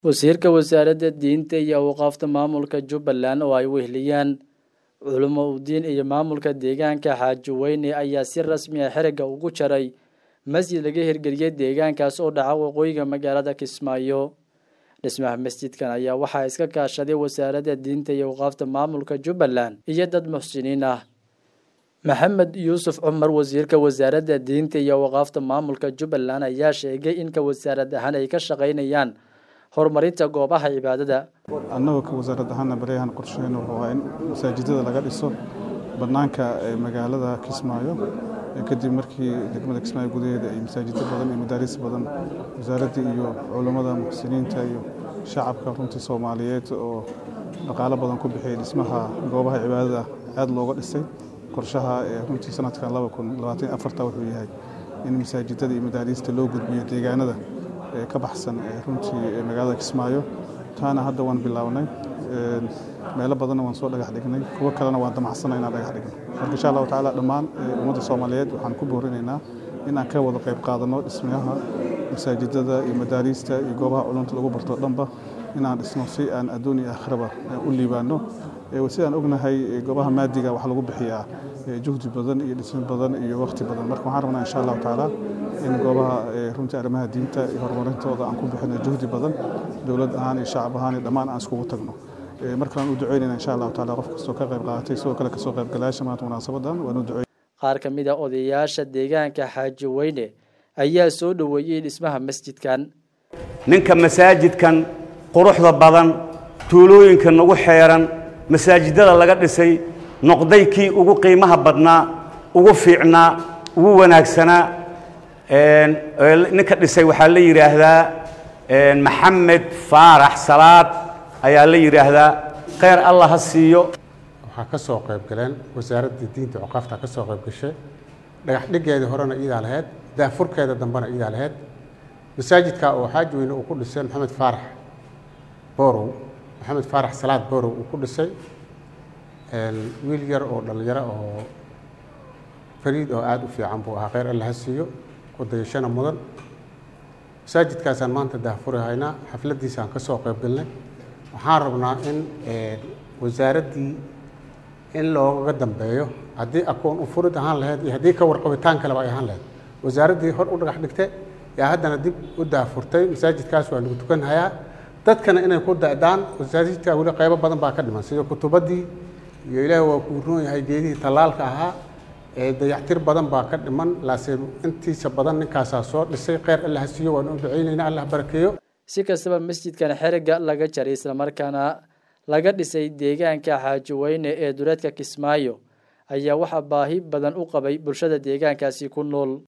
wasiirka wasaaradda diinta iyo awqaafta maamulka jubbaland oo ay weheliyaan culimo udiin iyo maamulka deegaanka xaaji weyne ayaa si rasmi ah xerigga ugu jaray masjid laga hirgeliyey deegaankaas oo dhaca waqooyiga magaalada kismaayo dhismaha masjidkan ayaa waxaa iska kaashaday wasaaradda diinta iyo awqaafta maamulka jubbaland iyo dad muxsiniin ah maxamed yuusuf cumar wasiirka wasaaradda diinta iyo awqaafta maamulka jubbaland ayaa sheegay in ka wasaarad ahaan ay ka shaqaynayaan horumarinta goobaha cibaadada annagoo ka wasaarad ahaana baryahan qorsheyn wuxuu ahaa in masaajidada laga dhiso bannaanka magaalada kismaayo kadib markii degmada kismaayo gudaheeda ay masaajiddo badan iyo madaaris badan wasaaraddii iyo culammada muxsiniinta iyo shacabka runtii soomaaliyeed oo dhaqaalo badan ku bixiyay dhismaha goobaha cibaadada aad looga dhisay qorshaha runtii sanadkan wuxuu yahay in masaajidada iyo madaariista loo gudbiyo deegaanada ka baxsan runtii magaalada kismaayo taana hadda waan bilownay meelo badanna waan soo dhagax dhignay kuwo kalena waan damacsana inaan dhagax dhigno marka insha allahu tacaala dhammaan ummadda soomaaliyeed waxaan ku boorinaynaa in aan ka wada qayb qaadanno dhismayaha masaajidada iyo madaariista iyo goobaha culunta lagu barto dhanba inaan dhisno si aan adduun iyo aakhiraba u liibaano sidaan ognahay goobaha maadiga waxaa lagu bixiyaa juhdi badan iyo dhismo badan iyo waqti badan marka waxaan rabnaa insha allahu tacaala in goobaha runtii arrimaha diinta iyo horumarintooda aan ku bixino juhdi badan dowlad ahaan iyo shacab ahaan iyo dhammaan aan iskugu tagno markaan u duceynayna insha allahu taala qof kastoo ka qayb qaadatay sidoo kale kasoo qaybgalayaasha maanta munaasabadan waan u duceyn qaar ka mid a odayaasha deegaanka xaaji weyne ayaa soo dhoweeyey dhismaha masjidkan ninka masaajidkan quruxda badan tuulooyinka nagu xeeran masaajidada laga dhisay noqday kii ugu qiimaha badnaa ugu fiicnaa ugu wanaagsanaa ninka dhisay waxaa la yidhaahdaa maxamed faarax salaad ayaa la yidhaahdaa kheyr allah ha siiyo waxaa ka soo qayb galeen wasaaradda diinta cuqaafta ka soo qayb gashay dhagax dhigeedii horena iidaa lahayd daafurkeeda dambena iidaa lahayd masaajidka oo xaaji weyne uu ku dhisay maxamed faarax boorow maxamed faarax salaad boorow uu ku dhisay wiil yar oo dhallinyaro oo fariid oo aada u fiican buu ahaa kheyr alla ha siiyo kudayashana mudan masaajidkaasaan maanta daafuri haynaa xafladdiisaan ka soo qayb galnay waxaan rabnaa in wasaaraddii in looga dambeeyo haddii akoon u furid ahaan lahayd iyo haddii ka warqabitaan kaleba ay ahaan lahayd wasaaraddii hor u dhagax dhigtay yaa haddana dib u daafurtay masaajidkaas waa lagu tukanhayaa dadkana inay ku da'daan masaajidka weli qaybo badan baa ka dhiman sida kutubaddii iyo ilaahi waa kuu roon yahay geedihii tallaalka ahaa ee dayactir badan baa ka dhiman laase intiisa badan ninkaasaa soo dhisay kheyr allah siiyo waan u ducaynaynaa allah barakeeyo si kastaba masjidkan xerigga laga jaray islamarkaana laga dhisay deegaanka xaaji weyne ee duleedka kismaayo ayaa waxaa baahi badan u qabay bulshada deegaankaasi ku nool